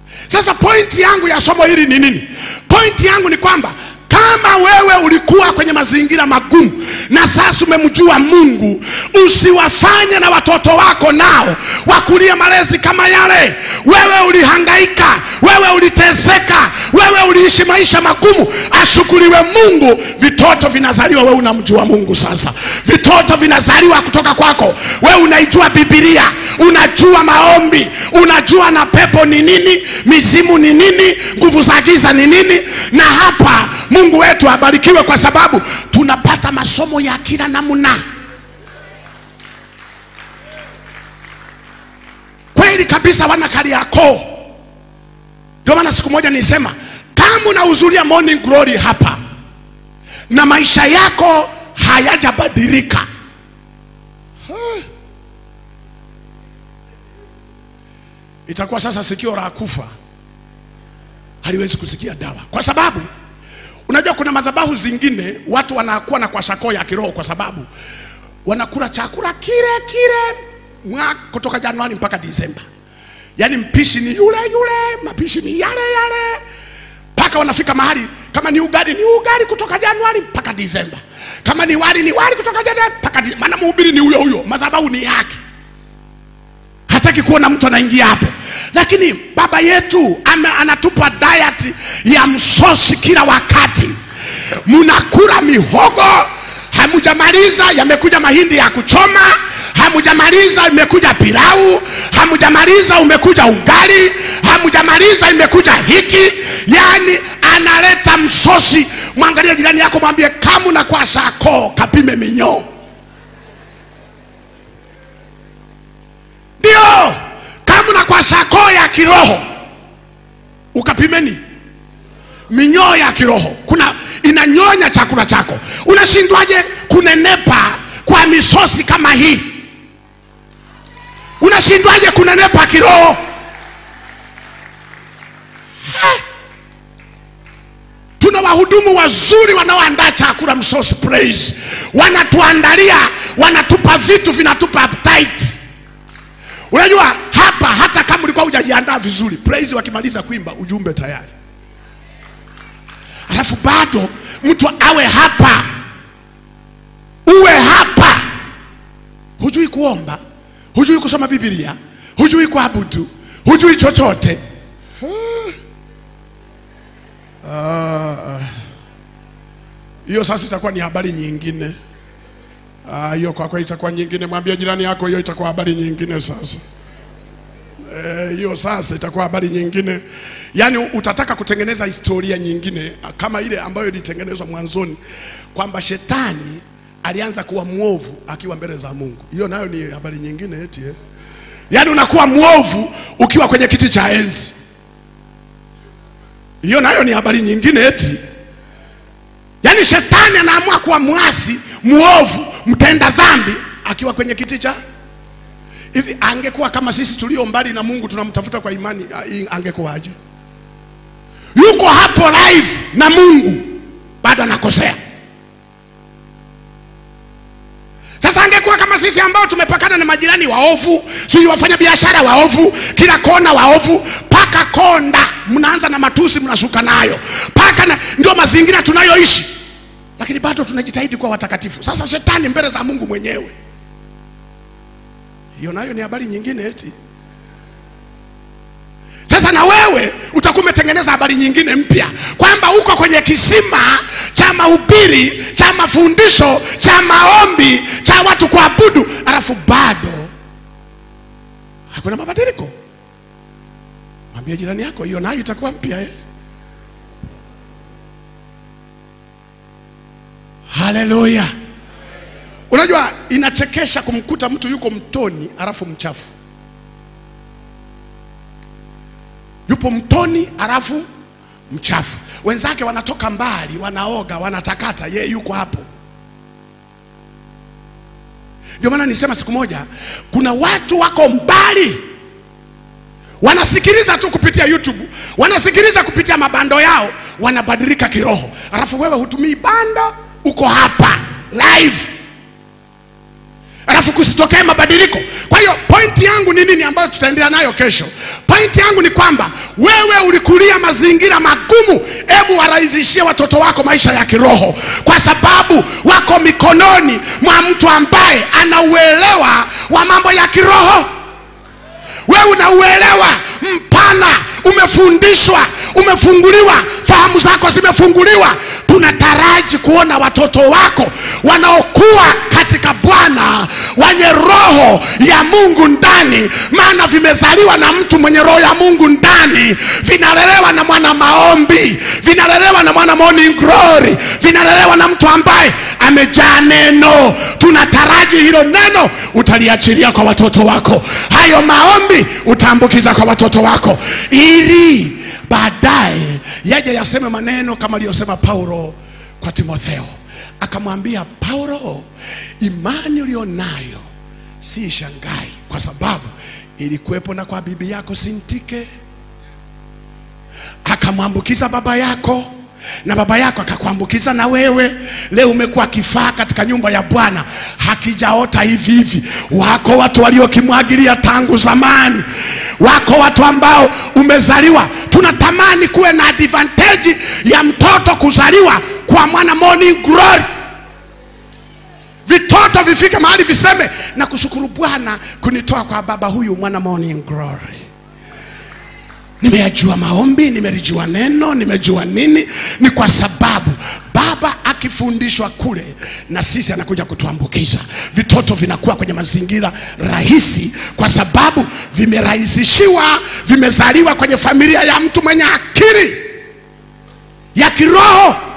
Sasa pointi yangu ya somo hili ni nini? Pointi yangu ni kwamba kama wewe ulikuwa kwenye mazingira magumu na sasa umemjua Mungu, usiwafanye na watoto wako nao wakulie malezi kama yale. Wewe ulihangaika, wewe uliteseka, wewe uliishi maisha magumu. Ashukuriwe Mungu, vitoto vinazaliwa, wewe unamjua Mungu. Sasa vitoto vinazaliwa kutoka kwako, wewe unaijua Biblia, unajua maombi, unajua na pepo ni nini, mizimu ni nini, nguvu za giza ni nini. Na hapa Mungu wetu abarikiwe, kwa sababu tunapata masomo ya kila namna. Kweli kabisa, wana Kariakoo. Ndio maana siku moja nilisema kama unahudhuria morning glory hapa na maisha yako hayajabadilika, itakuwa sasa sikio la kufa haliwezi kusikia dawa, kwa sababu unajua kuna madhabahu zingine watu wanakuwa na kwashakoo ya kiroho, kwa sababu wanakula chakula kile kile mwa kutoka Januari mpaka Disemba, yaani mpishi ni yule yule, mapishi ni yale yale, mpaka wanafika mahali kama ni ugali ni ugali kutoka Januari mpaka Disemba, kama ni wali ni wali kutoka Januari mpaka Disemba, maana mhubiri ni huyo huyo, madhabahu ni yake hataki kuona mtu anaingia hapo, lakini baba yetu ama anatupa diet ya msosi kila wakati. Mnakula mihogo, hamujamaliza, yamekuja mahindi ya kuchoma, hamujamaliza, imekuja pilau, hamujamaliza, umekuja ugali, hamujamaliza, imekuja hiki. Yani analeta msosi. Mwangalie jirani yako, mwambie kama na kwa shako kapime minyoo. Ndio, kama na kwa shako ya kiroho ukapimeni minyoo ya kiroho, kuna inanyonya chakula chako. Unashindwaje kunenepa kwa misosi kama hii? Unashindwaje kunenepa kiroho? Ha! Tuna wahudumu wazuri wanaoandaa chakula msosi, praise, wanatuandalia, wanatupa vitu vinatupa appetite. Unajua hapa, hata kama ulikuwa hujajiandaa vizuri, praise, wakimaliza kuimba ujumbe tayari, alafu bado mtu awe hapa, uwe hapa, hujui kuomba, hujui kusoma Biblia, hujui kuabudu, hujui chochote. Ah, hiyo sasa itakuwa ni habari nyingine. Ah, hiyo kwa kweli itakuwa nyingine. Mwambie jirani yako, hiyo itakuwa habari nyingine sasa. Eh, hiyo sasa itakuwa habari nyingine. Yaani utataka kutengeneza historia nyingine kama ile ambayo ilitengenezwa mwanzoni kwamba shetani alianza kuwa mwovu akiwa mbele za Mungu. Hiyo nayo ni habari nyingine eti eh. Yaani unakuwa mwovu ukiwa kwenye kiti cha enzi. Hiyo nayo ni habari nyingine eti. Yaani shetani anaamua kuwa mwasi, mwovu, mtenda dhambi akiwa kwenye kiti cha hivi. Angekuwa kama sisi tulio mbali na Mungu tunamtafuta kwa imani, angekuwaje? Yuko hapo live na Mungu bado anakosea. Sasa angekuwa kama sisi ambao tumepakana na majirani waovu, sijui wafanya biashara waovu, kila kona waovu, paka konda, mnaanza na matusi, mnashuka nayo paka na, ndio mazingira tunayoishi, lakini bado tunajitahidi kuwa watakatifu. Sasa shetani mbele za Mungu mwenyewe, hiyo nayo ni habari nyingine eti. Sasa na wewe utakuwa umetengeneza habari nyingine mpya kwamba uko kwenye kisima cha mahubiri cha mafundisho cha maombi cha watu kuabudu, alafu bado hakuna mabadiliko. Mwambie jirani yako, hiyo nayo itakuwa mpya eh? Haleluya! Unajua, inachekesha kumkuta mtu yuko mtoni alafu mchafu yupo mtoni alafu mchafu. Wenzake wanatoka mbali, wanaoga, wanatakata, yeye yuko hapo. Ndio maana nisema siku moja, kuna watu wako mbali, wanasikiliza tu kupitia YouTube, wanasikiliza kupitia mabando yao, wanabadilika kiroho, alafu wewe hutumii bando, uko hapa live alafu kusitokee mabadiliko. Kwa hiyo pointi yangu ni nini ambayo tutaendelea nayo kesho? Pointi yangu ni kwamba wewe ulikulia mazingira magumu hebu warahisishie watoto wako maisha ya kiroho kwa sababu wako mikononi mwa mtu ambaye anauelewa wa mambo ya kiroho wewe unauelewa mpana umefundishwa umefunguliwa fahamu zako zimefunguliwa tunataraji kuona watoto wako wanaokuwa katika bwana wenye roho ya mungu ndani maana vimezaliwa na mtu mwenye roho ya mungu ndani vinalelewa na mwana maombi vinalelewa na mwana morning glory vinalelewa na mtu ambaye amejaa neno tunataraji hilo neno utaliachilia kwa watoto wako hayo maombi utaambukiza kwa watoto wako ili baadaye yaje yaseme maneno kama aliyosema paulo kwa timotheo akamwambia paulo imani ulionayo si shangai kwa sababu ilikuwepo na kwa bibi yako sintike akamwambukiza baba yako na baba yako akakuambukiza na wewe leo umekuwa kifaa katika nyumba ya bwana hakijaota hivi hivi wako watu waliokimwagilia tangu zamani wako watu ambao umezaliwa tunatamani kuwe na advantage ya mtoto kuzaliwa kwa mwana morning glory vitoto vifike mahali viseme na kushukuru bwana kunitoa kwa baba huyu mwana morning glory nimeyajua maombi nimelijua neno nimejua nini ni kwa sababu baba akifundishwa kule na sisi anakuja kutuambukiza vitoto vinakuwa kwenye mazingira rahisi kwa sababu vimerahisishiwa vimezaliwa kwenye familia ya mtu mwenye akili ya kiroho